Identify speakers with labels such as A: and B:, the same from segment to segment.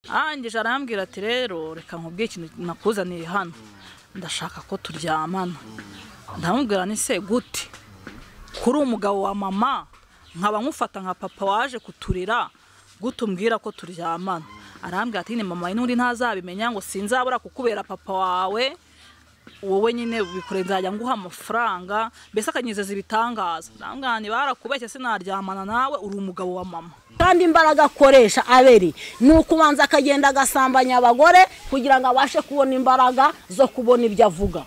A: arangije arambwira ati rero reka nkubwire ikintu nakuzaniye hano ndashaka ko turyamana ndamubwira ni se gute kuri umugabo wa mama nkaba nkufata nka papa waje kuturira gute umbwira ko turyamana arambwira ati ni mama n'undi ntazabimenya ngo sinzabura kukubera papa wawe wowe nyine bikore nzajya nguha amafaranga mbese akanyizeza ibitangaza ndamwira ni barakubeshye sinaryamana nawe uri umugabo wa mama
B: kandi imbaraga akoresha aberi ni ukubanza akagenda agasambanya abagore kugira ngo abashe kubona imbaraga zo kubona ibyo avuga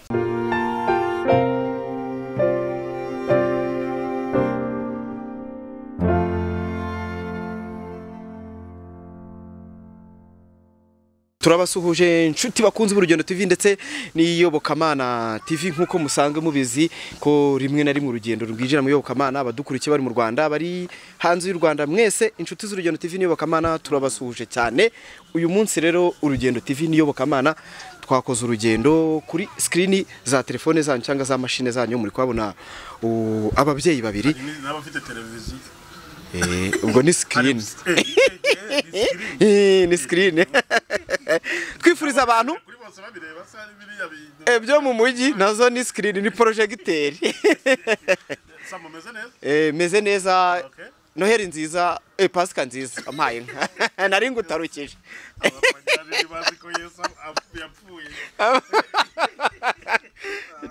C: turabasuhuje inshuti bakunze urugendo TV ndetse n'iyobokamana TV nk'uko musanzwe mubizi ko rimwe na rimwe urugendo rwinjira mu iyobokamana abadukurikiye bari mu Rwanda bari hanze y'u Rwanda mwese inshuti z'urugendo TV n'iyobokamana turabasuhuje cyane uyu munsi rero urugendo TV n'iyobokamana twakoze urugendo kuri sikirini za telefone zanyu cyangwa za mashine zanyu muri kuhabona uh, ababyeyi babiri
D: n'abafite televiziyo
C: Eh, ubwo ni sikirini ni sikirini twifuriza abantu
D: kuri bose babireba se hari biriya bintu
C: ibyo mu mujyi nazo ni sikirini ni porojegiteri
D: sa mumeze neza
C: meze neza
D: Okay.
C: noheri nziza eh, pasika nziza ampaye inka nari ngutarukije
D: abapagani bazi ko yesu ap- yapfuye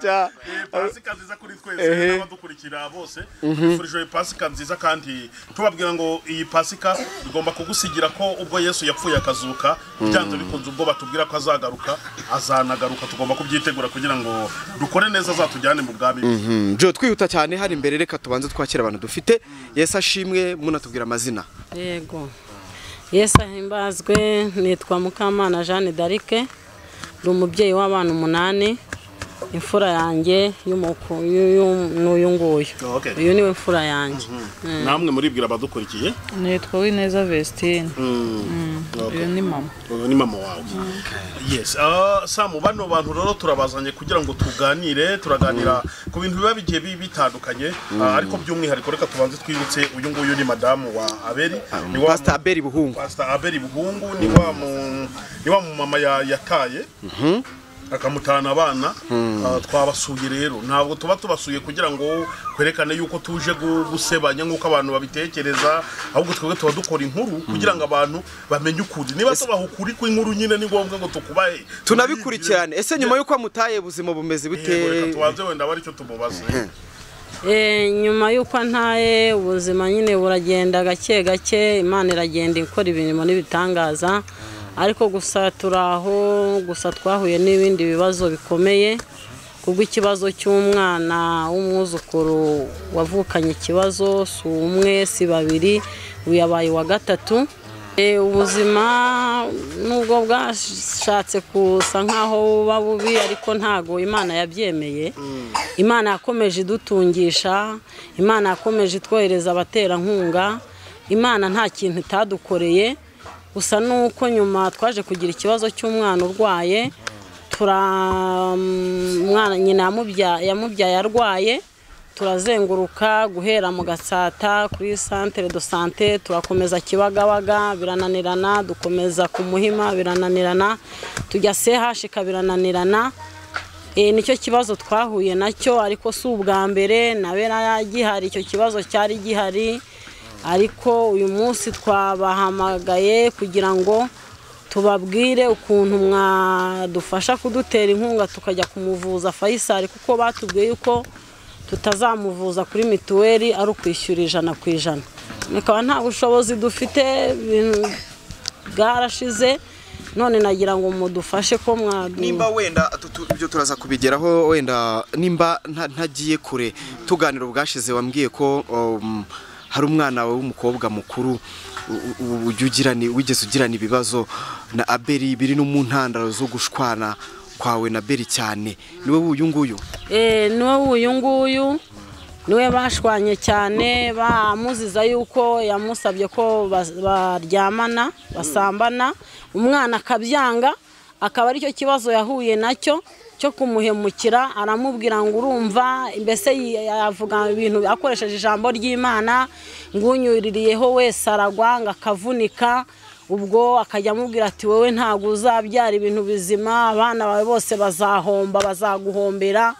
C: Ja,
D: Eh, pasika nziza kuri twese n'abadukurikira bose twifurije pasika nziza kandi tubabwira ngo iyi pasika igomba kugusigira ko ubwo yesu yapfuye akazuka byanze bikunze ubwo batubwira ko azagaruka azanagaruka tugomba kubyitegura kugira ngo dukore neza azatujyane mu bwami bwe.
C: mm, jo twihuta cyane hari imbere reka tubanze twakira abantu dufite yesu ashimwe munatubwira amazina
B: yego yesu ahimbazwe nitwa mukamana jeanne darike ni umubyeyi w'abana umunani imfura yanjye y'umuku- y'uyu- n'uyu nguyu
D: Oh, okay.
B: uyu niwe mfura yanjye
D: namwe muribwira abadukurikiye
A: nitwa wineza vestine uyu ni mama
D: uyu ni mama wawe yes ah, samu bano bantu rero turabazanye kugira ngo tuganire turaganira ku bintu biba bigiye bi- bitandukanye Ah, ariko by'umwihariko reka tubanze twibutse uyu nguyu ni madamu wa aberi ni wa
C: pasita aberi buhungu
D: pastor aberi buhungu ni wa mu ni wa mu mama ya- yataye akamutana abana Ah, twabasuye rero ntabwo tuba tubasuye kugira ngo kwerekane yuko tuje gu- gusebanya nk'uko abantu babitekereza ahubwo twebwe tuba dukora inkuru kugira ngo abantu bamenye ukuri niba tubaha ukuri kw'inkuru nyine ni ngombwa ngo tukubahe
C: tunabikurikirane ese nyuma y'uko amutaye ubuzima bumeze bute
D: Yego, reka tubanze wenda aba aricyo tumubaze
B: Eh, nyuma y'uko ntaye ubuzima nyine buragenda gake gake imana iragenda ikora ibintu n'ibitangaza ariko gusa turi aho gusa twahuye n'ibindi bibazo bikomeye kubw'ikibazo cy'umwana w'umwuzukuru wavukanye ikibazo si umwe si babiri uyu yabaye wa gatatu Eh, ubuzima nubwo bwashatse kusa nkaho buba bubi ariko ntago imana yabyemeye imana yakomeje idutungisha imana yakomeje itwohereza abaterankunga imana nta kintu itadukoreye gusa nuko nyuma twaje kugira ikibazo cy'umwana urwaye tura umwana nyina yamubya- yamubyaye arwaye turazenguruka guhera mu gatsata kuri santere do sante turakomeza kibagabaga birananirana dukomeza ku muhima birananirana tujya sehashika birananirana e, nicyo kibazo twahuye nacyo ariko si ubwa mbere nabera gihari icyo kibazo cyari gihari ariko uyu munsi twabahamagaye kugira ngo tubabwire ukuntu mwadufasha kudutera inkunga tukajya kumuvuza Faisal kuko batubwiye yuko tutazamuvuza kuri mituweli ari ukwishyura ijana ku ijana bikaba nta bushobozi dufite ibintu bwarashize none nagira ngo mudufashe ko mwadu
C: nimba wenda tu- tu- ibyo turaza kubigeraho wenda nimba nta- ntagiye kure tuganira ubwashize wambwiye ko um, hari umwana wawe w'umukobwa mukuru u- u- ujya ugirana- wigeze ugirana ibibazo na aberi biri no mu ntandaro zo gushwana kwawe na beri cyane niwe w'uyu nguyu
B: Eh, niwe uyu nguyu niwe bashwanye cyane bamuziza yuko yamusabye ko bas- baryamana basambana umwana akabyanga akaba aricyo kibazo yahuye nacyo cyo kumuhemukira aramubwira ngo urumva mbese yi- yavuga ibintu akoresheje ijambo ry'imana ngo unyuririyeho wese aragwa ngo akavunika ubwo akajya amubwira ati wowe ntabwo uzabyara ibintu bizima abana bawe bose bazahomba bazaguhombera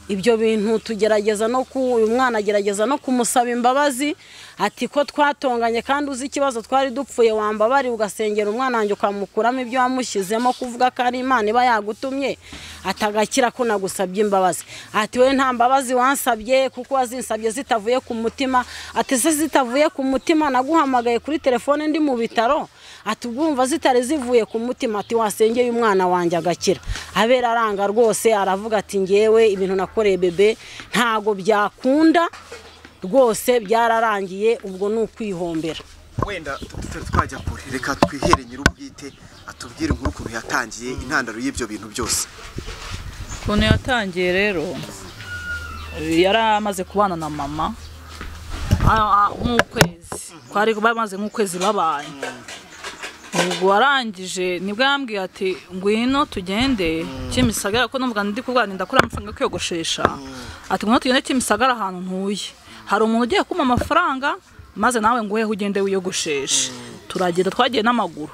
B: ibyo bintu tugerageza no ku uyu mwana agerageza no kumusaba imbabazi ati ko twatonganye kandi uzi ikibazo twari dupfuye wambabari ugasengera umwana wanjye ukamukuramo ibyo wamushyizemo kuvuga ko ari imana iba yagutumye atagakira ko nagusabye imbabazi ati we nta mbabazi wansabye kuko wazinsabye zitavuye ku mutima ati se zitavuye ku mutima naguhamagaye kuri telefone ndi mu bitaro ati ubwumva zitari zivuye ku mutima ati wasengeye umwana wanjye agakira abera aranga rwose aravuga ati ngewe ibintu nakoreye bebe ntago byakunda rwose byararangiye ubwo ni ukwihombera
C: wenda tutari twajya kure reka twihere nyir'ubwite atubwire inkuru ukuntu yatangiye intandaro y'ibyo bintu byose
A: ukuntu yatangiye rero yari amaze kubana na mama ah, ah, nk'ukwezi twari bamaze nk'ukwezi babaye ubwo warangije nibwo yambwiye ati ngwino tugende kimisagara ko numva ndi kurwara ndakora amafaranga yo kwiyogoshesha ati ngwino tugende kimisagara ahantu ntuye hari umuntu ugiye kumpa amafaranga maze nawe nguheho ugende wiyogosheshe turagenda twagiye n'amaguru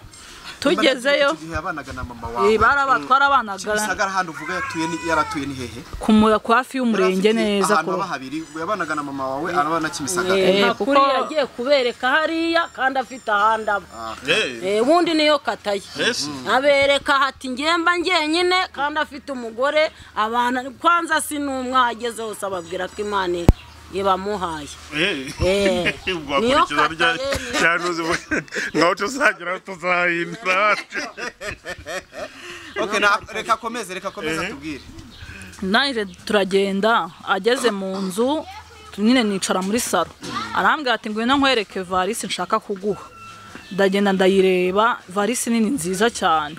A: tugezeyo
C: Icyo gihe yabanaga na mama
A: eh,
C: wawe
A: barabatwara abanaga
C: kimisagara hano uvuga yatuye ni- yaratuye ni hehe
A: ku mu- ku hafi y'umurenge
C: Yari afite
A: neza
C: ahantu
A: ku
C: haba habiri ubwo yabanaga na mama wawe araba na kimisagara
A: Eh,
B: nta kuri
A: kuko-
B: yagiye kubereka hariya kandi afite ahandi aba
D: Eh,
B: Eh, ubundi niyo kataye
D: mbese
B: abereka ati ngemba ngenyine kandi afite umugore abantu kwanza si n'umwe ageze hose ababwira ko imana ibamuhaye
D: eh.
B: Eh, niyo
D: wakurikiza rya
B: kataye niyo
D: cyanuzi ngaho tuzagera tuzahindura wacu
C: okay na reka akomeze reka akomeze atubwire
A: nanjye turagenda ageze mu nzu nyine nicara muri saro arambwira ati ngwino nkwereke varisi nshaka kuguha ndagenda ndayireba varisi nini nziza cyane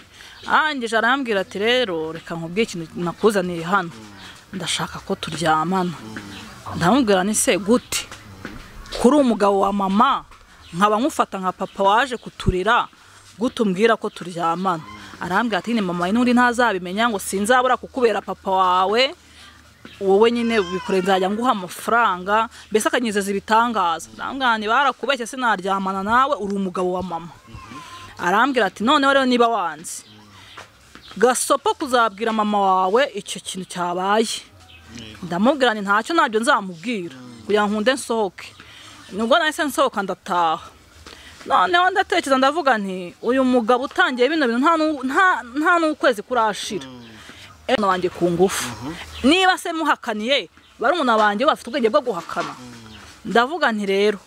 A: arangije arambwira ati rero reka nkubwiye ikintu nakuzaniye hano ndashaka ko turyamana ndamubwira ni se gute kuri umugabo wa mama nkaba nkufata nka papa waje kuturira gute umbwira ko turyamana arambwira ati ni mama n'undi ntazabimenya ngo sinzabura kukubera papa wawe wowe nyine bikore nzajya nguha amafaranga mbese akanyizeza ibitangaza arambwira ni barakubeshye sinaryamana nawe uri umugabo wa mama arambwira ati noneho rero niba wanze gasopo kuzabwira mama wawe icyo kintu cyabaye ndamubwira nti ntacyo nabyo nzamubwira kugira ngo nkunde nsohoke nubwo nahise nsohoka ndataha noneho ndatekereza ndavuga nti uyu mugabo utangiye bino bintu nta n'u- nta- nta n'ukwezi kurashira umwana wanjye ku ngufu niba se muhakaniye barumuna banjye bafite ubwenge bwo guhakana ndavuga nti rero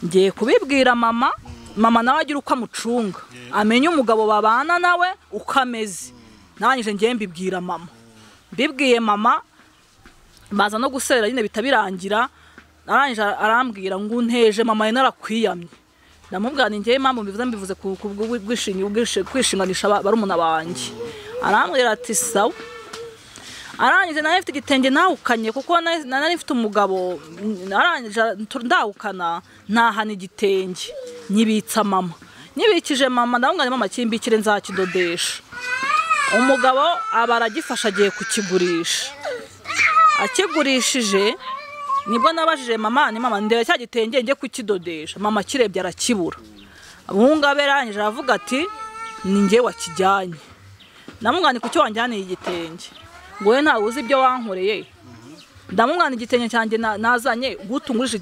A: ngiye kubibwira mama mama nawe agira uko amucunga amenye umugabo babana nawe uko ameze nangije ngiye mbibwira mama mbibwiye mama baza no gusera nyine bita birangira arangije arambwira ngo unteje mama yari narakwiyamye ndamubwira ni njyewe impamvu mbivuze mbivuze ku ku bw'ubwi- bwishingi- ubwishi- kwishinganisha aba- barumuna banjye arambwira ati sawa arangije nawe mfite igitenge ntawukanye kuko na- na- nari mfite umugabo mm, arangije ntu- ndawukana ntahana igitenge nyibitsa mama nyibikije mama ndamubwira nti mama kimbikire nzakidodesha umugabo aba aragifashe agiye kukigurisha akigurishije nibwo nabajije mama ni mama ndeba cya gitenge njye kukidodesha mama kirebye arakibura abungaba yarangije aravuga ati ni njye wakijyanye ndamugana kucyo wanjyaniye igitenge ngo we ntawe uzi ibyo wankoreye ndamugana igitenge cyanjye na- nazanye gutungurije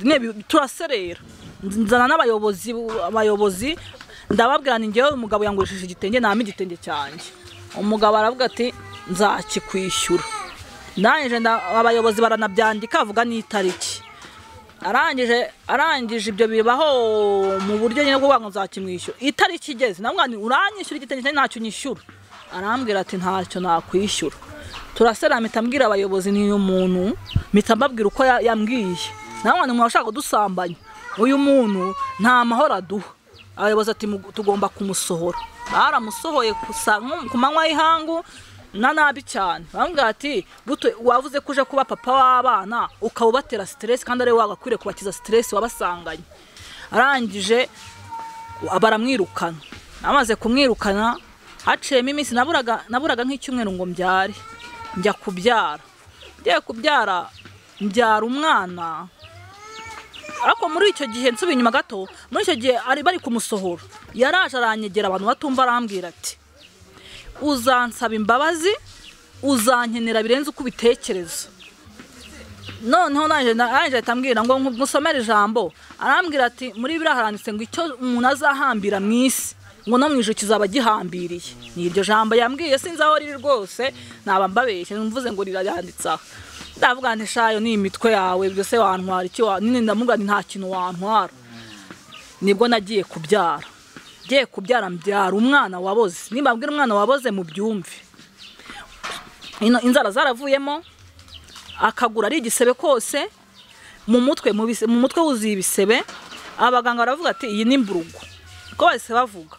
A: turaserera nzana n'abayobozi abayobozi ndababwira ni njyewe umugabo yangurishije igitenge ntampa igitenge cyanjye umugabo aravuga ati nzakikwishyura ndangije nda- abayobozi baranabyandika avuga n'itariki arangije arangije ibyo bibaho mu buryo nyine bwo kuvuga ngo nzakimwishyura itariki igeze namwana uranyishyura igitenge cyanjye ntacyo nyishyura arambwira ati ntacyo nakwishyura turasera mpita mbwira abayobozi ni uyu muntu mpita mbabwira uko ya- yambwiye namwana umuntu ashaka kudusambanya uyu muntu nta mahoro aduha abayobozi ati "Mu- tugomba kumusohora baramusohoye gusa nko ku manywa y'ihangu na nabi cyane bamubwira ati "Buto, wavuze ko uje kuba papa w'abana ukaba ubatera siteresi kandi ariwe wagakwiriye kubakiza siteresi wabasanganye arangije baramwirukana amaze kumwirukana haciyemo iminsi naburaga naburaga nk'icyumweru ngo mbyare njya kubyara ngiye kubyara mbyara umwana ariko muri icyo gihe nsubiye inyuma gato muri icyo gihe ari bari kumusohora yaraje aranyegera abantu batumva arambwira ati uzansaba imbabazi uzankenera birenze uko ubitekereza noneho naje naje atambwira ngo musomere ijambo arambwira ati muri biriya haranditse ngo icyo umuntu azahambira mu isi ngo no mu ijoro kizaba gihambiriye ni iryo jambo yambwiye sinzi aho riri rwose naba mbabeshye mvuze ngo rirayanditse aha ndavuga nti shayo ni imitwe yawe byose wantwara icyo wa nyine ndamuga nti nta kintu wantwara nibwo nagiye kubyara ngiye kubyara mbyara umwana waboze nimba mbwira umwana waboze mu byumve ino inzara zaravuyemo akagura ari igisebe kose mu mutwe mu bise- mu mutwe wuzuye ibisebe abaganga baravuga ati iyi ni mburugu ko bahise bavuga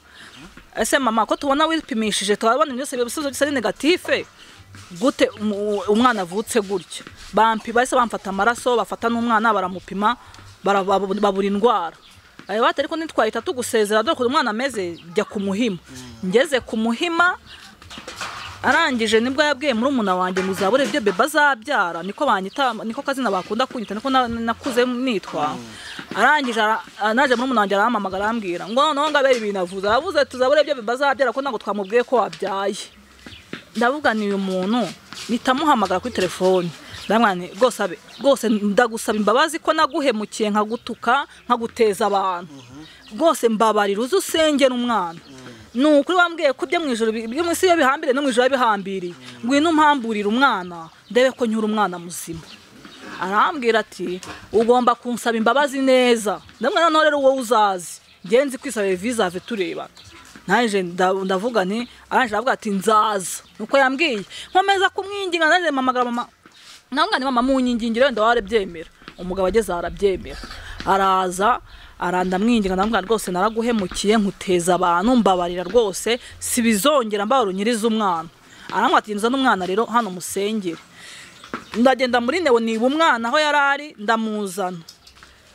A: ese mama ko tubona wipimishije turabona byose ibisubizo bisa ari negatife gute umu- umwana avutse gutya bampi bahise bamfata amaraso bafata n'umwana baramupima bara- babu- babura indwara Ayo bati ariko ntitwahita tugusezera dore ukuntu umwana ameze jya ku muhima ngeze ku muhima arangije nibwo yabwiye muri umuna wanjye ngo uzabure ibyo beba azabyara niko banyita niko kazina bakunda kunyita niko na- nakuze nitwa arangije ara- naje muri umuna wanjye arampamagara arambwira ngo noneho ngo abere ibintu avuze aravuze ati uzabure ibyo beba azabyara ko ntabwo twamubwiye ko wabyaye ndavuga ni uyu muntu nitamuhamagara kuri telefoni ndamwira nti rwose abe rwose ndagusaba imbabazi ko naguhemukiye nkagutuka nkaguteza abantu rwose mbabarira uze usengera umwana ni ukuri wambwiye ko ibyo mu ijoro bi- ibyo mu isi iyo bihambiriye no mu ijoro bihambiriye ngwino umpamburire umwana ndebe ko nyura umwana muzima arambwira ati ugomba kunsaba imbabazi neza ndamwe noneho rero wowe uzazi ngenzi kwisaba visave tureba naje nda- ndavuga nti arangije aravuga ati nzaza nuko yambwiye nkomeza kumwinginga naje mpamagara mama namwana mama munyingingire wenda waba byemera umugabo ageze aha arabyemera araza aranda mwinginga ndamubwira rwose naraguhemukiye nkuteza abantu mbabarira rwose si bizongera mbabarira unyirize umwana arambwira ati nza n'umwana rero hano musengere ndagenda muri newo niba umwana aho yari ari ndamuzana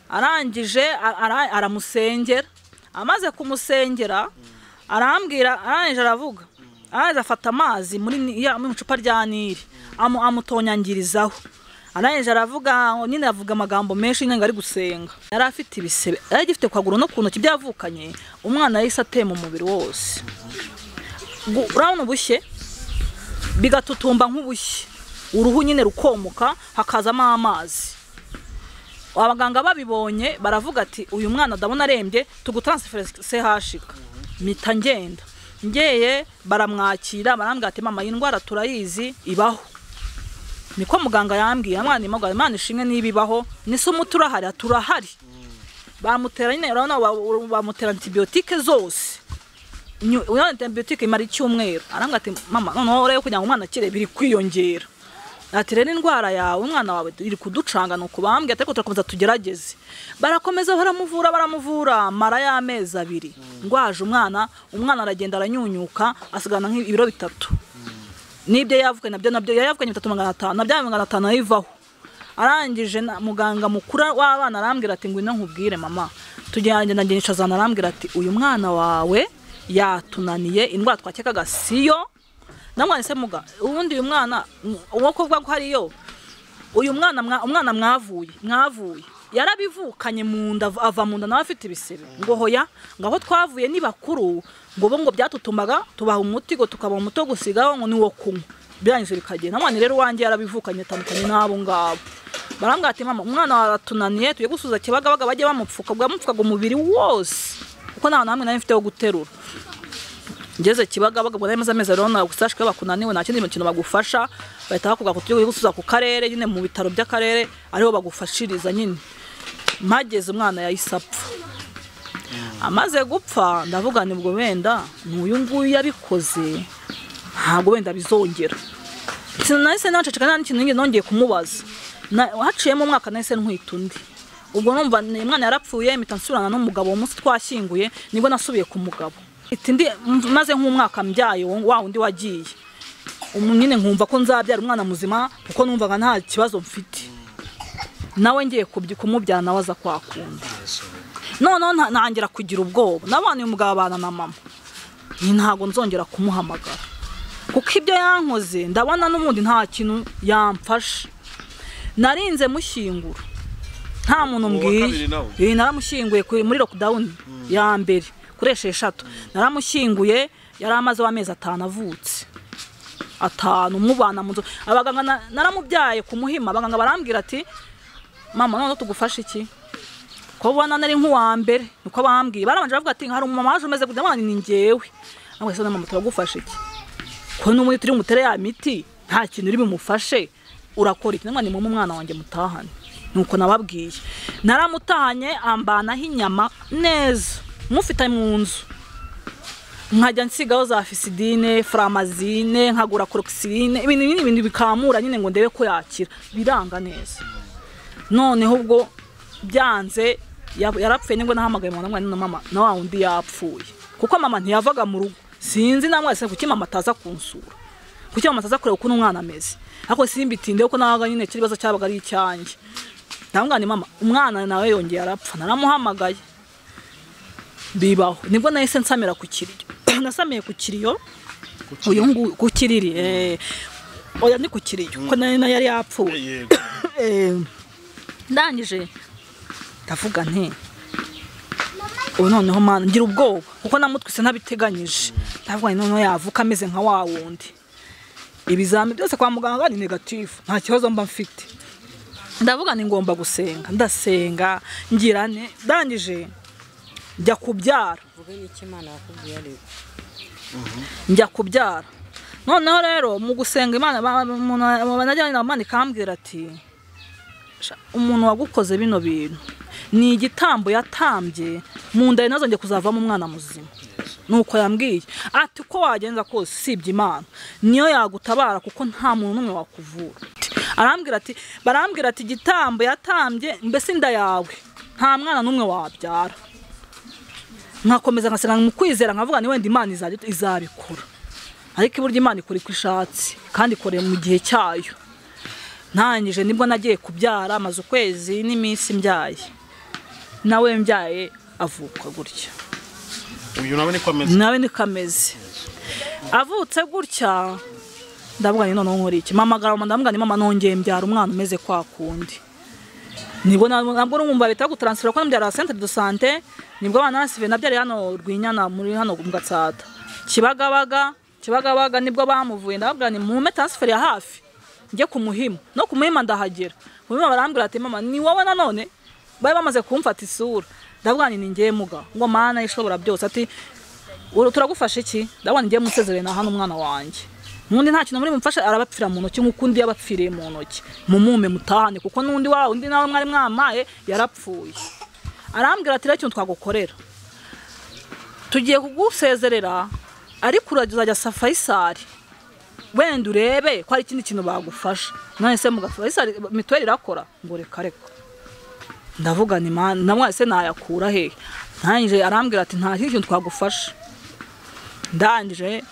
A: arangije ara- aramusengera amaze kumusengera arambwira arangije aravuga arangije afata amazi muri ni- ya- mu icupa rya nili amu- amutonyangirizaho arangije aravuga nyine avuga amagambo menshi nyine ngo ari gusenga yari afite ibisebe yari agifite ku kaguru no ku ntoki byavukanye umwana yahise atema umubiri wose Gu- urabona ubushye bigatutumba nk'ubushye uruhu nyine rukomoka hakazamo amazi abaganga babibonye baravuga ati uyu mwana ndabona arembye tugutansifere sehashika mpita ngenda ngeye baramwakira barambwira ati mama iyi ndwara turayizi ibaho niko muganga yambwiye mwana imogara imana ishimwe niba ibaho nise umuti urahari ati urahari bamutera nyine urabona ba- bamutera antibiyotike zose Nyu- urabona antibiyotike imara icyumweru arambwira ati mama noneho rero kugira ngo umwana akire biri kwiyongera ati rero indwara yawe umwana wawe iri kuducanga ni ukubambwe ariko turakomeza tugerageze barakomeza baramuvura baramuvura mara y'amezi abiri ndwaje umwana umwana aragenda aranyunyuka asigarana nk'ibiro bitatu n'ibyo yavukanye nabyo nabyo yari yavukanye bitatu magana atanu nabyo magana atanu ayivaho arangije na- muganga mukuru w'abana arambwira ati ngwino nkubwire mama tugenda ndagenda arambwira ati uyu mwana wawe yatunaniye indwara twakekaga siyo namwana se muga ubundi uyu mwana uwo kuvuga ko hariyo uyu mwana mwa- umwana mwavuye mwavuye yarabivukanye mu nda av- ava mu nda nawe afite ibisebe ngo hoya ngo aho twavuye ni bakuru ngo bo ngo byatutumaga tubaha umuti ngo tukaba umuti wo gusigaho ngo ni wo kunywa birangije bikagenda mwana rero uwanjye yarabivukanye atandukanye n'abo ngabo barambwira ati mama umwana wawe aratunaniye tujye gusubiza kibagabaga bajye bamupfuka bwamupfukaga umubiri wose kuko nta hantu hamwe nari mfite ho guterura ngeze kibagabaga ubwo nari amezi rero ntabwo usashwe bakunaniwe nta kindi kintu bagufasha bahita bakubwira ngo tujye gusubiza ku karere nyine mu bitaro by'akarere ariho bagufashiriza nyine mpageze umwana yahise apfa amaze gupfa ndavuga ni ubwo wenda n'uyu nguyu yabikoze ntabwo wenda bizongera sinahise naceceka nta n'ikintu nigeze nongeye kumubaza Na- haciyemo umwaka nahise ntwita undi ubwo numva ni- umwana yarapfuye mpita nsubirana n'umugabo uwo munsi twashyinguye nibwo nasubiye ku mugabo Iti ndi maze nk'umwaka mbyaye wo- wa wundi wagiye Umu- nyine nkumva ko nzabyara umwana muzima kuko numvaga nta kibazo mfite nawe ngiye kubyi- kumubyara nawe aza kwakunda noneho nta- ntangira kugira ubwoba nabana uyu mugabo abana na mama ni ntabwo nzongera kumuhamagara kuko ibyo yankoze ndabona n'ubundi nta kintu yamfasha narinze mushyingura nta muntu
D: Uwa
A: mbwiye
D: kabiri nawe?
A: Eh, naramushyinguye kuri- muri lockdown ya mbere kuri esheshatu naramushyinguye yari amaze amezi atanu avutse atanu mubana mu nzu abaganga na- naramubyaye ku muhima abaganga barambwira ati mama none tugufashe iki ko ubona nari nk'uwa mbere niko bambwiye barabanje bavuga ati hari umumama waje umeze gutya ni njyewe ariko se mama turagufasha iki ko n'ubundi turi bumutere ya miti nta kintu uri bumufashe urakora iki ni mama umwana wanjye mutahane nuko nababwiye naramutahanye ambanaho inyama neza mufite mu nzu nkajya nsigaho za fisidine faramazine nkagura korokisirine ibintu binini ibintu bikamura nyine ngo ndebe ko yakira biranga neza noneho ubwo byanze ya- yarapfuye nibwo nahamagaye mama namwana na mama na wa wundi yapfuye kuko mama ntiyavaga mu rugo sinzi namwese kuki mama ataza kunsura kuki mama ataza kureba uko umwana ameze ariko simbitindeho ko nabaga nyine icyo kibazo cyabaga ari icyanjye ndamubwira nti mama umwana nawe yongeye arapfa naramuhamagaye bibaho nibwo nahise nsamira ku kiriyo nasamiye ku kiriyo uyu nguyu ku kiriri eh, oya ni ku kiriyo ko nayo nayo yari yapfuye
D: yego
A: Eh, ndangije ndavuga nti ubu noneho mana ngira ubwoba kuko namutwise ntabiteganyije ndavuga nti noneho yavuka ameze nka wa wundi ibizamini byose kwa muganga ni negatifu nta kibazo mba mfite ndavuga ni ngomba gusenga ndasenga ngira ne ndangije njya kubyara njya kubyara noneho rero mu gusenga imana ba- umuntu banajyanye na mani ikambwira ati "Sha, umuntu wagukoze bino bintu ni igitambo yatambye mu nda nazo ngiye kuzavamo umwana muzima nuko yambwiye ati uko wagenza kose usibye imana niyo yagutabara kuko nta muntu n'umwe wakuvura arambwira ati barambwira ati igitambo yatambye mbese inda yawe nta mwana n'umwe wabyara nkakomeza nkasenga mu kwizera nkavuga ni wenda imana izajya- izabikora ariko iburyo imana ikora uko ishatse kandi ikore mu gihe cyayo ntangije nibwo nagiye kubyara amaze ukwezi n'iminsi mbyaye nawe mbyaye avuka gutya
D: uyu nawe niko ameze
A: nawe niko ameze avutse gutya ndavuga ni noneho nkora iki mama agarama ndavuga ni mama nongeye mbyara umwana umeze kwa kundi nibwo na- nabwo urumva leta yo gutaransifera ko nabyara centre de sante nibwo abana nasive nabyariye hano rwinyana muri hano mu gatsata kibagabaga kibagabaga nibwo bamuvuye ndababwira ni mume transfer ya hafi njye ku muhima no ku muhima ndahagera ku muhima barambwira ati mama ni wowe nanone bari bamaze kumfata isura ndavuga nti ni njye muga ngo mana ishobora byose ati "Uru- turagufasha iki ndabona njye musezerere na hano umwana wanjye n'undi nta kintu muri bumfashe arabapfira mu ntoki nk'uko undi yabapfiriye mu ntoki mumume mutahane kuko n'undi wa undi nawe mwari mwamaye yarapfuye arambwira ati rero ikintu twagukorera tugiye kugusezerera ariko urajya uzajya fayisari wenda urebe ko hari ikindi kintu bagufasha none se muga fayisari mituweli irakora ngo reka reka ndavuga ni mani namwe se nayakura hehe ntangije arambwira ati nta kindi kintu twagufasha ndangije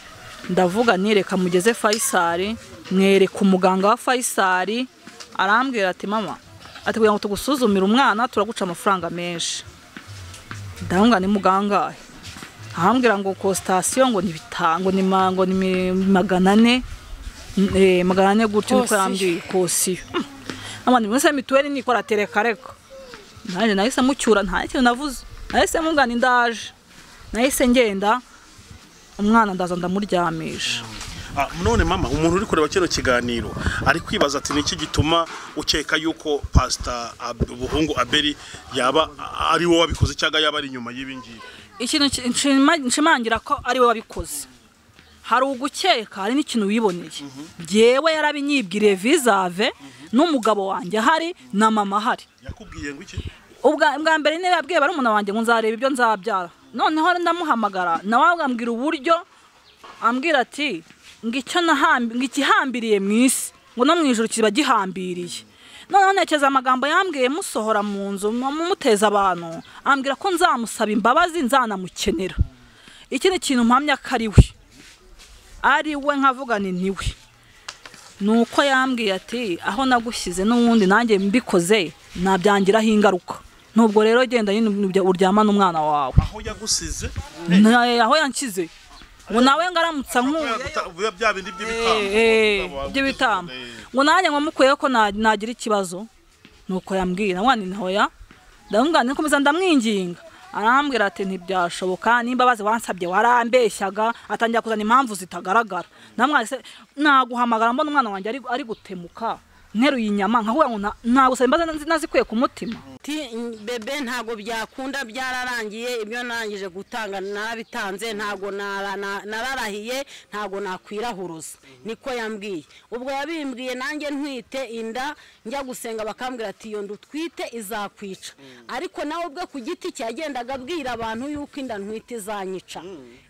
A: ndavuga nireka mugeze fayisari mwereka umuganga wa fayisari arambwira ati mama ati kugira ngo tugusuzumire umwana turaguca amafaranga menshi ndavuga ni mugangahe ahambwira ngo kositasiyo ngo ni bita- ngo ni ma- ngo ni mi- magana ane eh, magana ane gutyo niko
B: Kosiyo.
A: yambwiye kosiyo Hmm. nabandi mwese mituweli nikora tereka reka nanjye nahise mucyura nta kintu navuze nahise mugana indaje nahise ngenda umwana ndaza ndamuryamisha
D: Ah, none mama umuntu uri kureba kino kiganiro ari kwibaza ati niki gituma ukeka yuko pasita Ab- buhungu abeli yaba ari wowe wabikoze cyangwa yaba ari inyuma y'ibi ngibi
A: ikintu ki- nshima- nshimangira ko ari we wabikoze hari ugukeka hari n'ikintu wiboneye yewe yarabinyibwiriye vizave n'umugabo wanjye ahari na mama ahari
D: yakubwiye ngo iki
A: ubwa bwa mbere niba yabwiye barumuna wanjye ngo nzareba ibyo nzabyara noneho ndamuhamagara nawe ambwira uburyo ambwira ati ngo icyo nahambi ngo ikihambiriye mu isi ngo no mu ijoro kiba gihambiriye noneho ntekereza amagambo yambwiye musohora mu nzu mu- mumuteza abantu ambwira ko nzamusaba imbabazi nzanamukenera iki ni ikintu mpamya ko ari we ari we nkavuga ni ni we nuko yambwiye ati aho nagushyize n'ubundi nanjye mbikoze nabyangiraho ingaruka nubwo rero genda nyine ubya- uryama n'umwana wawe
D: aho yagusize
A: Na- eh, aho yanshyize ngo nawe ngaramutsa nkuye
D: yaguta- bya bindi by'ibitambo
A: by'ibitambo ngo nanjye nkomukuyeho ko na- nagira ikibazo nuko yambwira mwana intoya ndamubwira ndakomeza ndamwinginga arambwira ati ntibyashoboka nimbabazi wansabye warambeshyaga atangira kuzana impamvu zitagaragara ndamwise naguhamagara mbona umwana wanjye ari- ari gutemuka nteruye inyama nkahuye ngo nta- nagusaba imbabazi nazikuye ku mutima
B: Ati, bebe ntabwo byakunda byararangiye ibyo narangije gutanga narabitanze ntabwo nara- na- nararahiye ntabwo nakwirahuruza niko yambwiye ubwo yabimbwiye nanjye ntwite inda njya gusenga bakambwira ati iyo nda utwite izakwica ariko nawe ubwe ku giti cye yagendaga abwira abantu yuko inda ntwite izanyica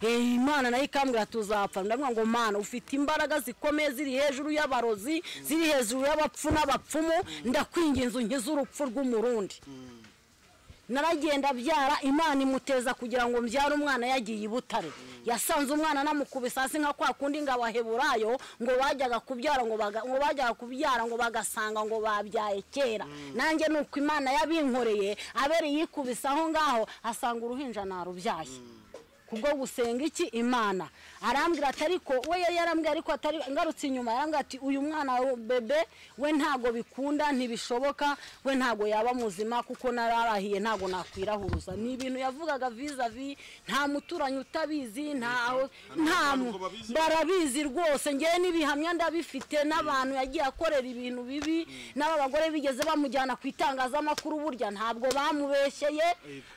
B: Eh, imana nayo ikambwira ati uzapfa ndavuga ngo mana ufite imbaraga zikomeye ziri hejuru y'abarozi ziri hejuru y'abapfu n'abapfumu ndakwinginze unkize urupfu rw'umurundi naragenda byara imana imuteza kugira ngo mbyare umwana yagiye i butare yasanze umwana anamukubisa hasi nka kwa kundi ngo abaheburayo ngo bajyaga kubyara ngo baga- ngo bajyaga kubyara ngo bagasanga ngo babyaye kera nanjye ni uko imana yabinkoreye abere yikubise aho ngaho asanga uruhinja narubyaye kubwo gusenga iki imana arambwira ati ariko we yari yarambwira ariko atari ngarutse inyuma yarambwira ati uyu mwana wa bebe we ntago bikunda ntibishoboka we ntago yaba muzima kuko nararahiye ntago nakwirahuruza ni ibintu yavugaga vizavi nta muturanyi utabizi ntaho nta mu- barabizi rwose ngewe n'ibihamya ndabifite n'abantu yagiye akorera ibintu bibi n'aba bagore bigeze bamujyana ku itangazamakuru burya ntabwo bamubeshyeye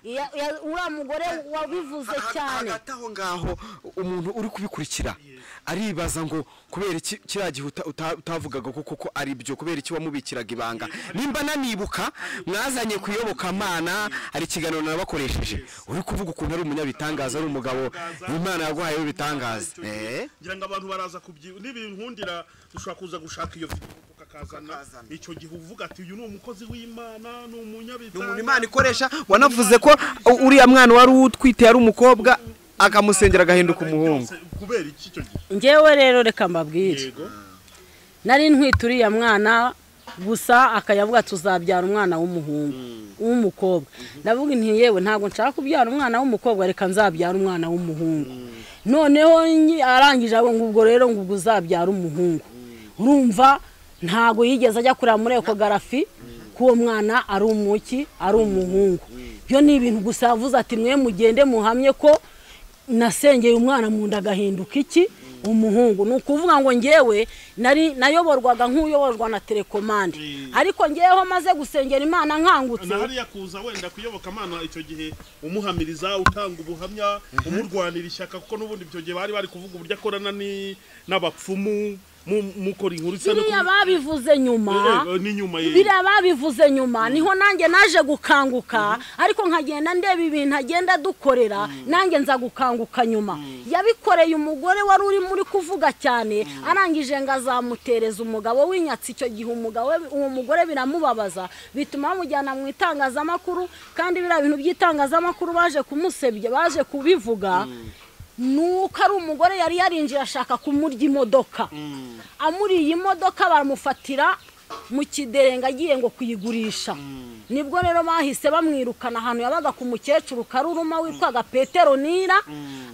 B: Ya- ya- uriya mugore wabivuze
C: Ha-
B: cyane
C: hagati aho ngaho umuntu uri kubikurikira aribaza ngo kubera iki kiriya gihe uta- uta- utavugaga ko koko ari byo kubera iki wamubikiraga ibanga nimba nanibuka mwazanye kuyobokamana hari ikiganiro nabakoresheje uri kuvuga ukuntu ari umunyabitangaza ari umugabo imana yaguhaye w'ibitangaza Eh?
D: ngira ngo abantu baraza kubyiba n'ibinkundira dushobora kuza gushaka iyo video ukakazana icyo gihe uvuga ati uyu ni umukozi w'imana ni
C: umuntu
D: umunyabitanga
C: imana ikoresha wanavuze ko uriya mwana wari utwite yari umukobwa akamusengera agahinduka umuhungu
D: kubera iki icyo gihe
B: ngewe rero reka mbabwire
D: yego
B: nari ntwite uriya mwana gusa akayavuga tuzabyara umwana w'umuhungu w'umukobwa ndavuga nti yewe ntabwo nshaka kubyara umwana w'umukobwa reka nzabyara umwana w'umuhungu noneho nyi- arangije avuga ngo ubwo rero ngo ubwo uzabyara umuhungu urumva ntabwo yigeze ajya kureba muri ekogarafi ko uwo mwana ari umuki ari umuhungu byo ni ibintu gusa yavuze ati mwe mugende muhamye ko nasengeye umwana mu nda agahinduka iki umuhungu ni ukuvuga ngo ngewe nari nayoborwaga nk'uyoborwa na telekomande ariko ngeweho maze gusengera imana nkangutse
D: na hariya kuza wenda kuyoboka amana icyo gihe umuhamiriza utanga ubuhamya umurwanira ishyaka kuko n'ubundi icyo gihe bari bari kuvuga uburyo akorana ni- n'abapfumu mu- mukora inkuru isa no
B: biriya
D: ku-
B: babivuze nyuma
D: Eh, eh, n'inyuma ye
B: biriya babivuze nyuma niho nanjye naje gukanguka ariko nkagenda ndeba ibintu agenda adukorera nanjye nza gukanguka nyuma yabikoreye umugore wari urimo uri kuvuga cyane arangije ngo azamutereza umugabo w'inyatsi icyo gihe umugabo we- uwo mugore biramubabaza bituma bamujyana mu itangazamakuru kandi biriya bintu by'itangazamakuru baje kumusebya baje kubivuga nuko ari umugore yari yarinjiye ashaka kumurya imodoka amuriye imodoka baramufatira mu kiderenga agiye ngo kuyigurisha nibwo rero bahise bamwirukana ahantu yabaga ku mukecuru karuruma witwaga petero nira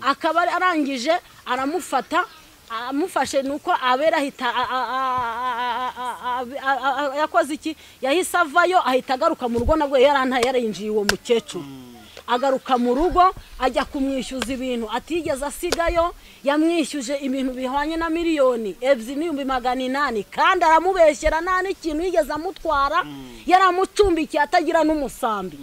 B: akaba arangije aramufata amufashe ni uko abera ahita a- a- a- a- a- a- a- yakoze iki yahise avayo ahita agaruka mu rugo nabwo yarantaye yarinjiye uwo mukecuru agaruka mu rugo ajya kumwishyuza ibintu atigeze asigayo yamwishyuje ibintu bihwanye na miliyoni ebyiri n'ibihumbi magana inani kandi aramubeshyera nta n'ikintu yigeze amutwara yaramucumbikiye atagira n'umusambi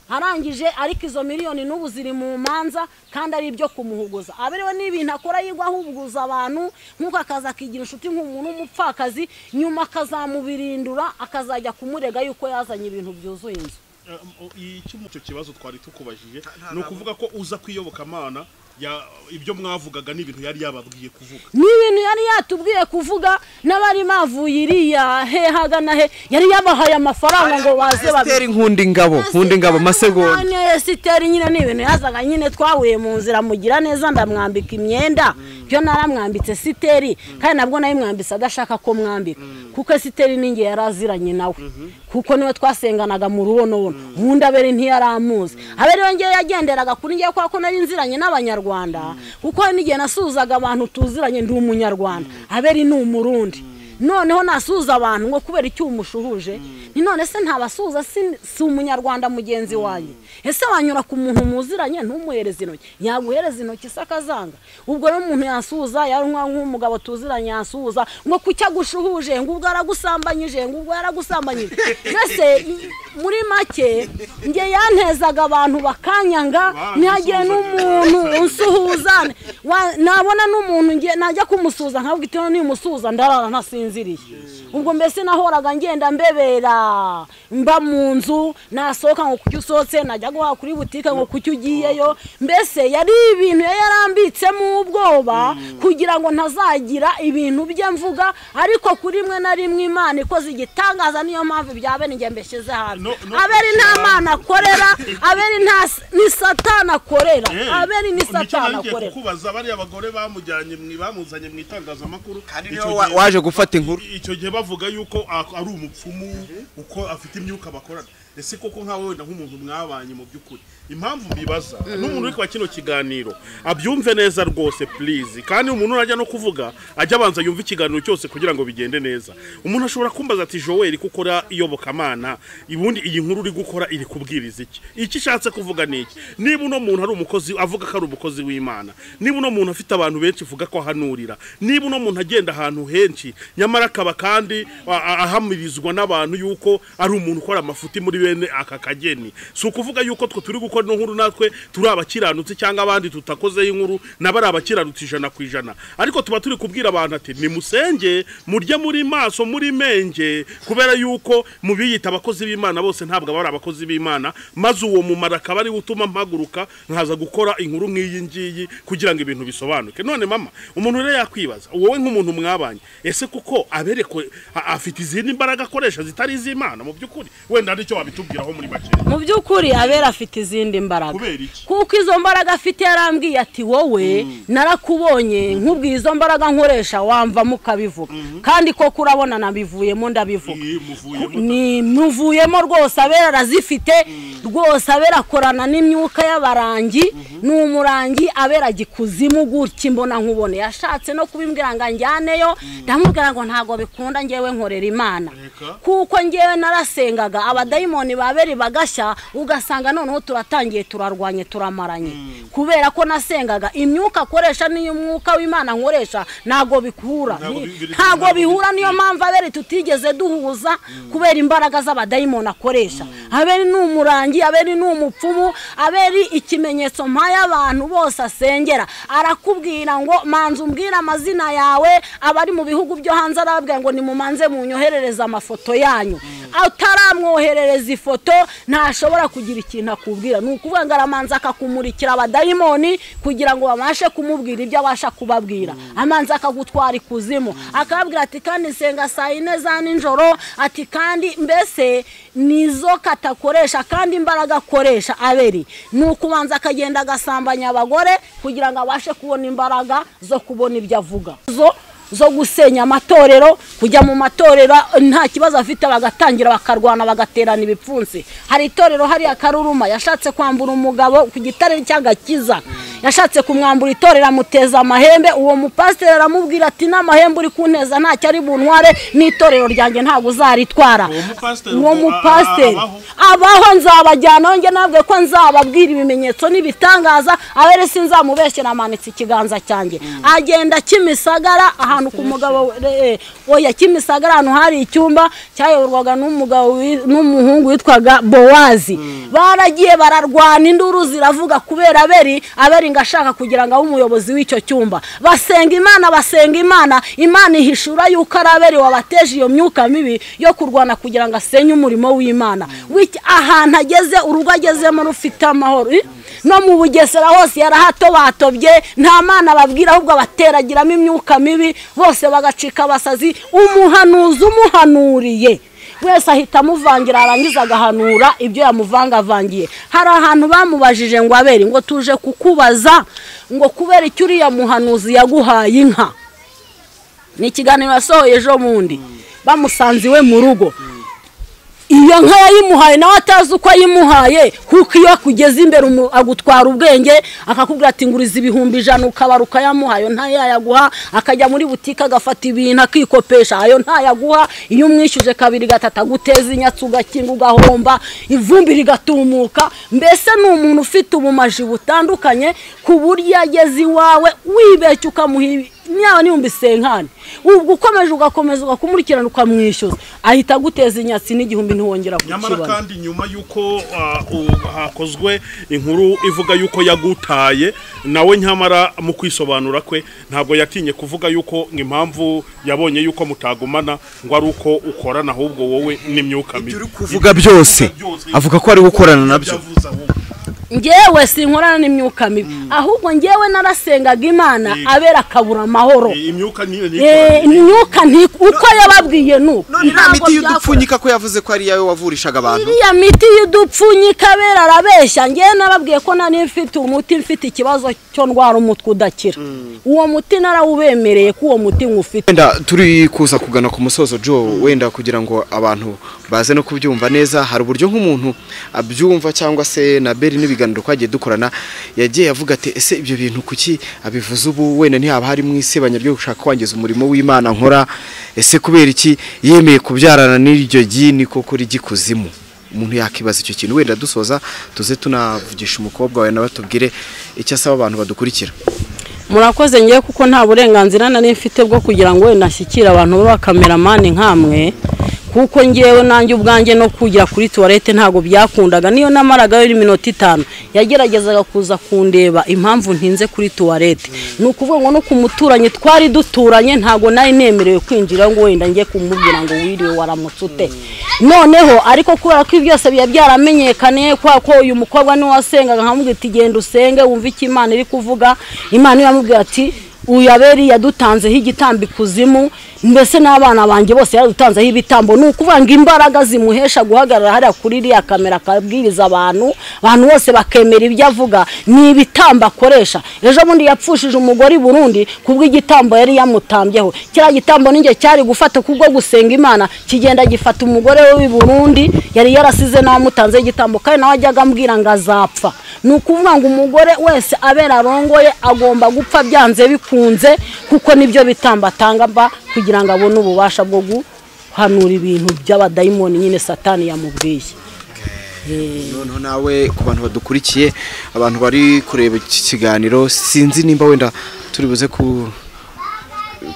B: arangije ariko izo miliyoni n'ubu ziri mu manza kandi ari ibyo kumuhuguza aberewe n'ibintu akora yigwa ahuguza abantu nk'uko akaza akigira inshuti nk'umuntu w'umupfakazi nyuma akazamubirindura akazajya kumurega yuko yazanye ibintu byuzuye inzu
D: icyo kibazo twari tukubajije ni ukuvuga ko uza kwiyoboka amana ibyo mwavugaga n'ibintu yari yababwiye kuvuga
B: ni ibintu yari yatubwiye kuvuga n'abari bavuye iriya hehaga na he yari yabahaye amafaranga ngo baze babi-
C: esiteri nkundingabo nkundingabo masegonda
B: None esiteri nyine ni ibintu yazaga nyine twahuye mu nzira mugira neza ndamwambika imyenda byo naramwambitse esiteri kandi nabwo nayimwambitse adashaka ko mwambika kuko esiteri ninjye yari aziranye nawe kuko niwe twasenganaga mu rubonobono ubundi abere ntiyaramuzi abere we ngewe yagenderaga kuri ngewe kubera ko nari nziranye n'abanyarwanda kuko hari n'igihe nasuhuzaga abantu tuziranye ndi umunyarwanda abere ni umurundi noneho nasuhuza abantu ngo kubera icyo umushuhuje ni none se ntabasuhuza si si umunyarwanda mugenzi wanjye ese wanyura ku muntu muziranye ntumuhereze intoki yaguhereza intoki se akazanga ubwo rero umuntu yasuhuza yaranywa nk'umugabo tuziranye yasuhuza ngo kuki agushuhuje ngo ubwo yaragusambanyije ngo ubwo yaragusambanyije mbese muri make njye yantezaga abantu bakanyanga ntihagire n'umuntu unsuhuza Wa- nabona n'umuntu ngiye najya kumusuhuza nkavuga iti "None nimusuhuza ndarara ntasinziriye ubwo mbese nahoraga ngenda mbebera mba mu nzu nasohoka ngo kuki usohotse najya guhaha kuri butike ngo kuki ugiyeyo mbese yari ibintu yari yarambitsemo ubwoba kugira ngo ntazagira ibintu bye mvuga ariko kuri rimwe na rimwe imana ikoze igitangaza niyo mpamvu ibya bene njye mbishyize hanze
D: No- no-
B: aberi nta mana akorera aberi nta ni satana akorera
D: Eh,
B: aberi ni
D: nicyo nari
B: satana
D: ngiye
B: akorera
D: kukubaza bariya bagore bamujyanye mu- bamuzanye mu itangazamakuru
E: kandi
D: icyo
E: niwe
D: gihe-
E: waje gufata inkuru
D: icyo gihe bavuga yuko a- ari umupfumu uko afite imyuka bakorana ese koko nkawe wenda nk'umuntu mwabanye mu by'ukuri impamvu mbibaza n'umuntu uri kwa kino kiganiro abyumve neza rwose please kandi umuntu urajya no kuvuga ajya abanza yumve ikiganiro cyose kugira ngo bigende neza umuntu ashobora kumbaza ati Joel kuko ura iyobokamana ubundi iyi nkuru uri gukora iri kubwiriza iki iki ishatse kuvuga ni iki niba uno muntu ari umukozi avuga ko ari umukozi w'imana niba uno muntu afite abantu benshi uvuga ko ahanurira niba uno muntu agenda ahantu henshi nyamara akaba kandi a- a- ahamirizwa n'abantu yuko ari umuntu ukora amafuti muri bene aka kageni si ukuvuga yuko twe turi gukora ino nkuru natwe turi abakiranutsi cyangwa abandi tutakozeho inkuru nabo ari abakiranutsi ijana ku ijana ariko tuba turi kubwira abantu ati nimusenge murye muri maso muri menge kubera yuko mu biyita abakozi b'imana bose ntabwo aba ari abakozi b'imana maze uwo mumaro akaba ariwe utuma mpaguruka nkaza gukora inkuru nk'iyi ngiyi kugira ngo ibintu bisobanuke none mama umuntu rero yakwibaza wowe nk'umuntu mwabanye ese kuko abereko a- afite izindi mbaraga akoresha zitari iz'imana mu by'ukuri wenda hari icyo wabitubwiraho muri make
B: mu by'ukuri abera afite izindi mbaraga
D: kubera iki
B: kuko izo mbaraga afite yarambwiye ati wowe narakubonye nkubwiye izo mbaraga nkoresha wamvamo ukabivuga kandi koko urabona nabivuyemo ndabivuga
D: Iyi muvuyemo
B: ni muvuyemo rwose abera arazifite rwose abera akorana n'imyuka y'abarangi ni umurangi abera gikuzimu gutya imbona nkubone yashatse no kubimbwira ngo anjyaneyo ndamubwira ngo ntabwo bikunda ngewe nkorera imana
D: Reka.
B: kuko ngewe narasengaga abadayimoni ba beri bagashya ugasanga noneho turatangiye turarwanye turamaranye kubera ko nasengaga imyuka akoresha niyo umwuka w'imana nkoresha ntabwo bikura
D: Ntabwo bibiri-
B: ntabwo
D: ntabwo
B: bihura niyo mpamvu abere tutigeze duhuza kubera imbaraga z'abadayimoni akoresha aberi ni umurangi aberi ni umupfumu aberi ikimenyetso mpaye abantu bose asengera arakubwira ngo manza umbwire amazina yawe abari mu bihugu byo hanze arababwira ngo nimumanze munyoherereze amafoto yanyu ataramwoherereza ifoto ntashobora kugira ikintu akubwira ni ukuvuga ngo aramanza akakumurikira abadayimoni kugira ngo babashe kumubwira ibyo abasha kubabwira amanza akagutwara ikuzimu akababwira ati kandi senga saa yine za nijoro ati kandi mbese nizo katakoresha kandi imbaraga akoresha aberi ni ukubanza akagenda agasambanya abagore kugira ngo abashe kubona imbaraga zo kubona ibyo avuga zo zo gusenya amatorero kujya mu matorero nta kibazo afite bagatangira bakarwana bagaterana ibipfunsi hari itorero hariya karuruma yashatse kwambura umugabo ku gitare cy'agakiza yashatse kumwambura itorero amuteza amahembe uwo mupasiteri aramubwira ati n'amahembe uri kunteza ntacyo ari buntware n'itorero ryanjye ntabwo uzaritwara
D: Uwo mupasiteri
B: uwo
D: ubwo a- a-
B: mupasiteri
D: abaho?
B: abaho nzabajyanaho njye nabwe ko nzababwira ibimenyetso n'ibitangaza abere sinzamubeshyira amanitse ikiganza cyanjye agenda kimisagara ahantu ku mugabo we- eh, oya kimisagara ahantu hari icyumba cyayoborwaga n'umugabo wi- n'umuhungu witwaga bowazi baragiye bararwana induru ziravuga kubera aberi aberi ngo ashaka kugira ngo abe umuyobozi w'icyo cyumba basenga imana basenga imana imana ihishura yuko ari aberi wabateje iyo myuka mibi yo kurwana kugira ngo asenye umurimo w'imana Wiki- ahantu ageze urugo agezemo rufite amahoro Eh, no mu bugesera hose yarahatobatobye nta mana babwira ahubwo abateragiramo imyuka mibi bose bagacika abasazi umuhanuzi umuhanuriye wese ahita amuvangira arangiza agahanura ibyo yamuvangavangiye hari ahantu bamubajije ngo abere ngo tuje kukubaza ngo kubera icyo uriya muhanuzi yaguhaye inka ni ikiganiro yasohoye ejo bundi bamusanze iwe mu rugo
E: iyo nka yayimuhaye nawe atazi uko yayimuhaye kuko iyo akugeze imbere umu- agutwara ubwenge akakubwira ati nguriza ibihumbi ijana ukabara ukayamuhayo ntayayaguha akajya muri butike agafata ibintu akikopesha ayo ntayaguha iyo umwishyuje kabiri gatatu aguteza inyatsi ugakinga ugahomba ivumbi rigatumuka mbese ni umuntu ufite ubumaji butandukanye ku buryo iyo ageze iwawe wibeshya ukamuha ibi- niba niyumva isenkani ubwo ukomeje ugakomeza ugakumurikirana ukamwishyuza ahita aguteza inyatsi n'igihumbi ntiwongera
D: nyamara
E: kukibona
D: kandi nyuma y'uko ah, u- hakozwe inkuru ivuga y'uko yagutaye nawe nyamara mu kwisobanura kwe ntabwo yatinye kuvuga y'uko impamvu yabonye y'uko mutagumana ngo ari uko ukorana ahubwo wowe n'imyuka mibi
C: uri kuvuga byose avuga ko ari we ukorana nabyo
D: Yavuze ahubwo.
E: ngewe sinkorana n'imyuka mibi ahubwo ngewe narasengaga imana
D: Yego.
E: abera akabura amahoro
D: Eh, imyuka niyo
E: Eh, imyuka nti- uko yababwiye nuko
C: none nta
E: Ntabwo
C: miti
E: byakora.
C: y'udupfunyika ko yavuze ko ari iyawe wavurishaga abantu
E: iriya miti y'udupfunyika abera arabeshya ngewe nababwiye ko nari mfite umuti mfite ikibazo cyo ndwara umutwe udakira uwo muti narawubemereye ko uwo muti nk'ufite
C: wenda turi kuza kugana ku musozo Joe wenda kugira ngo abantu baze no kubyumva neza hari uburyo nk'umuntu abyumva cyangwa se na beri n'ibiganiro twagiye dukorana yagiye avuga ati ese ibyo bintu kuki abivuze ubu wenda ntihaba harimo isebanya ryo gushaka kwangiza umurimo w'imana nkora ese kubera iki yemeye kubyarana n'iryo gini koko ry'ikuzimu umuntu yakibaza icyo kintu wenda dusoza tuze tunavugisha umukobwa wawe nawe atubwire icyo asaba abantu badukurikira
B: murakoze ngewe kuko nta burenganzira nari mfite bwo kugira ngo wenda nshyikire abantu b'abakameramani nkamwe kuko ngewe nanjye ubwanjye no kugera kuri tuwarete ntabwo byakundaga niyo namaragayo iminota itanu yageragezaga kuza kundeba impamvu ntinze kuri tuwarete ni ukuvuga ngo no ku muturanyi twari duturanye ntabwo nari nemerewe kwinjira ngo wenda njye kumubwira ngo wiriwe waramutse ute noneho ariko kubera ko ibi byose biba byaramenyekaniye kubera ko uyu mukobwa niwe wasengaga nkamubwira ati genda usenge wumve icyo imana iri kuvuga imana yamubwira ati uyu aberi yadutanzeho igitambo ikuzimu mbese n'abana banjye bose yadutanzeho ibitambo ni ukuvuga ngo imbaraga zimuhesha guhagarara hariya kuri iriya kamera akabwiriza abantu abantu bose bakemera ibyo avuga ni ibitambo akoresha ejo bundi yapfushije umugore i burundi kubw'igitambo yari yamutambyeho kiriya gitambo ninjye cyari gufata kubwo gusenga imana kigenda gifata umugore we w'i burundi yari yarasize n'amutanzeho igitambo kandi nawe ajyaga ambwira ngo azapfa ni ukuvuga ngo umugore wese abera arongoye agomba gupfa byanze bikunze kuko nibyo bitamba atanga mba kugira ngo abone ububasha bwo guhanura ibintu by'abadayimoni nyine satani yamubwiye
C: noneho nawe ku bantu badukurikiye abantu bari kureba iki kiganiro sinzi nimba wenda turi buze ku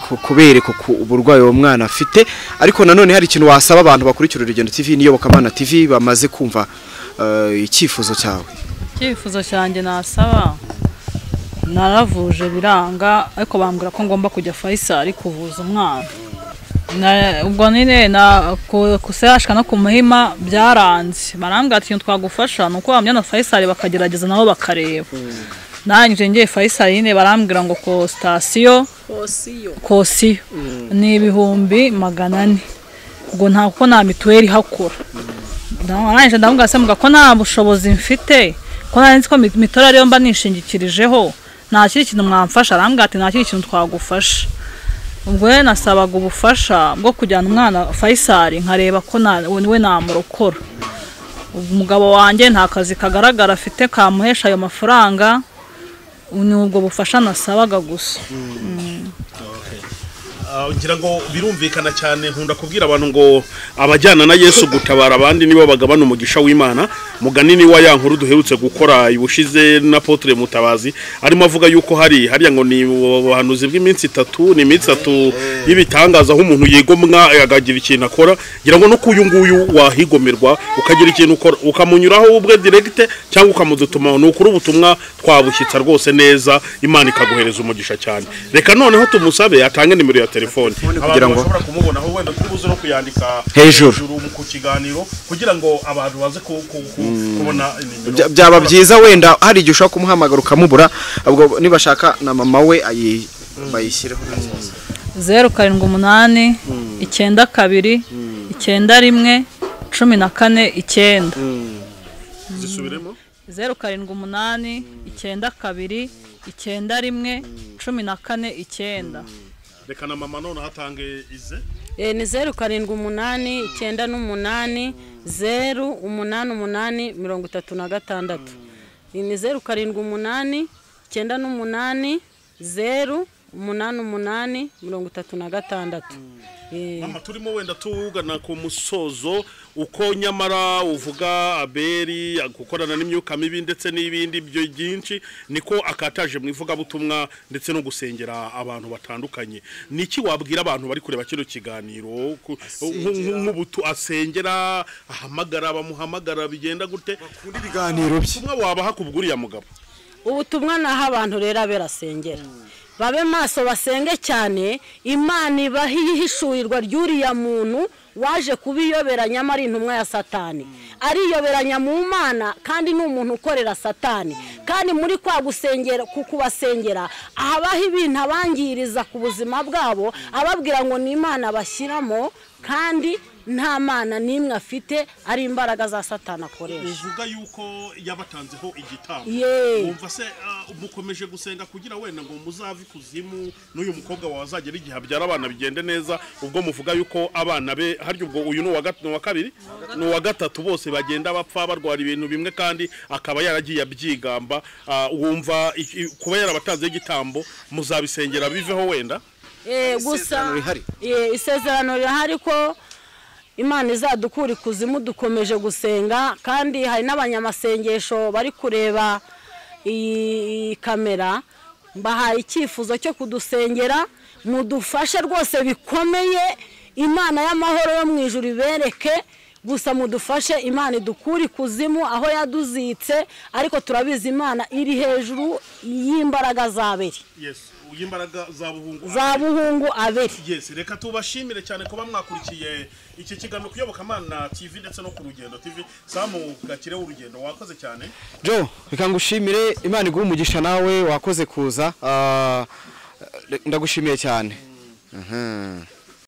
C: ku- kubereka ku uburwayi uwo mwana afite ariko nanone hari ikintu wasaba abantu bakurikira urugendo tv n'iyobokamana tv bamaze kumva eh, icyifuzo cyawe
A: icyifuzo cyanjye nasaba naravuje biranga ariko bambwira ko ngomba kujya fayisari kuvuza umwana Na- ubwo nyine na ku- kusayashwa no ku muhima byaranze barambwira ati ikintu twagufasha ni uko bamujyana fayisari bakagerageza nabo bakareba nanjye ngiye fayisari nyine barambwira ngo ku sitasiyo kosiyo ni ibihumbi magana ane ngo nta kuko nta mituweli ihakora arangije ndamubwira se mvuga ko nta bushobozi mfite ko nari nzi ko mi- mituweli ariyo mba nishingikirijeho nta kindi kintu mwamfasha arambwira ati nta kindi kintu twagufasha ubwo rero nasabaga ubufasha bwo kujyana umwana fayisari nkareba ko na- we namurokora umugabo wanjye nta kazi kagaragara afite kamuhesha ayo mafaranga ni ubwo bufasha nasabaga gusa
D: Ah, ngira ngo birumvikana cyane nkunda kubwira abantu ngo abajyana na yesu gutabara abandi nibo bagabana umugisha w'imana muganini wa ya nkuru duherutse gukora ibushize na potre mutabazi arimo avuga yuko hari hariya ngo ni ubuhanuzi bw'iminsi itatu ni iminsi itatu y'ibitangaza aho umuntu yigomwa akagira ikintu akora ngira ngo no ku uyu nguyu wahigomerwa ukagira ikintu ukora ukamunyuraho ubwe direkite cyangwa ukamudutuma ni ukuri ubutumwa twabushyitsa rwose neza imana ikaguhereza umugisha cyane reka noneho tumusabe atange nimero ya telefone
C: kugira ngo-
D: bashobora kumubona aho wenda tubuze no kuyandika
C: Hejuru.
D: ku kiganiro kugira ngo abantu baze ku- ku- ku- kubona nimero.
C: Bya- byaba byiza wenda hari igihe ushobora kumuhamagara ukamubura ubwo nibashaka na mama we ayi- bayishyireho
A: zeru karindwi umunani icyenda kabiri icyenda rimwe cumi na kane icyenda
D: zisubiremo
A: zeru karindwi umunani icyenda kabiri icyenda rimwe cumi na kane icyenda
D: reka na mama noneho atange ize
B: Eh, ni zeru karindwi umunani icyenda n'umunani zeru umunani umunani mirongo itatu na gatandatu Ni- ni zeru karindwi umunani icyenda n'umunani zeru umunani umunani mirongo itatu na gatandatu Eh,
D: mama turimo wenda tugana ku musozo uko nyamara uvuga aberi gukorana n'imyuka mibi ndetse n'ibindi byo byinshi niko akataje mu ivugabutumwa ndetse no gusengera abantu batandukanye ni iki wabwira abantu bari kureba kino kiganiro ku- nk- nk- nk'ubutu asengera ahamagara bamuhamagara bigenda gute
C: ibiganiro bye
D: ubutumwa wabaha ku bw'uriya mugabo
B: ubutumwa naho abantu rero aberasengera babe maso basenge cyane imana ibaha ihishurirwa ry'uriya muntu waje kubiyobera nyamara intumwa ya satani ariyoberanya mu mana kandi ni umuntu ukorera satani kandi muri kwa gusengera ku kubasengera habaho ibintu abangiriza ku buzima bwabo ababwira ngo ni imana bashyiramo kandi nta mana n'imwe afite ari imbaraga za satani akoresha
D: uvuga yuko yabatanzeho igitambo
B: Yeee.
D: wumva se ah, mukomeje gusenga kugira wenda ngo muzave ikuzimu n'uyu mukobwa wawe azagera igihe abyara abana bigende neza ubwo muvuga yuko abana be harya ubwo uyu ni uwa gat- ni uwa kabiri ni uwa gatatu bose bagenda bapfa barwara ibintu bimwe kandi akaba yaragiye abyigamba ah, wumva iki- kuba yarabatanzeho igitambo muzabisengera biveho wenda
B: Eh, gusa
C: isezerano rihari.
B: Eh, isezerano rihari ko imana izadukura ikuzimu dukomeje gusenga kandi hari n'abanyamasengesho bari kureba iyi kamera mbahaye icyifuzo cyo kudusengera mudufashe rwose bikomeye imana y'amahoro yo mu ijuru ibereke gusa mudufashe imana idukure ikuzimu aho yaduzitse ariko turabizi imana iri hejuru y'imbaraga z'aberi
D: yes imbaraga za buhungu
B: za buhungu aberi
D: yes reka tubashimire cyane kuba mwakurikiye iki kiganiro kuyoboka amana tv ndetse no ku rugendo tv samu gakire w'urugendo wakoze cyane
C: jo reka ngushimire imana iguhe umugisha nawe wakoze kuza Ah, ndagushimiye cyane Aha.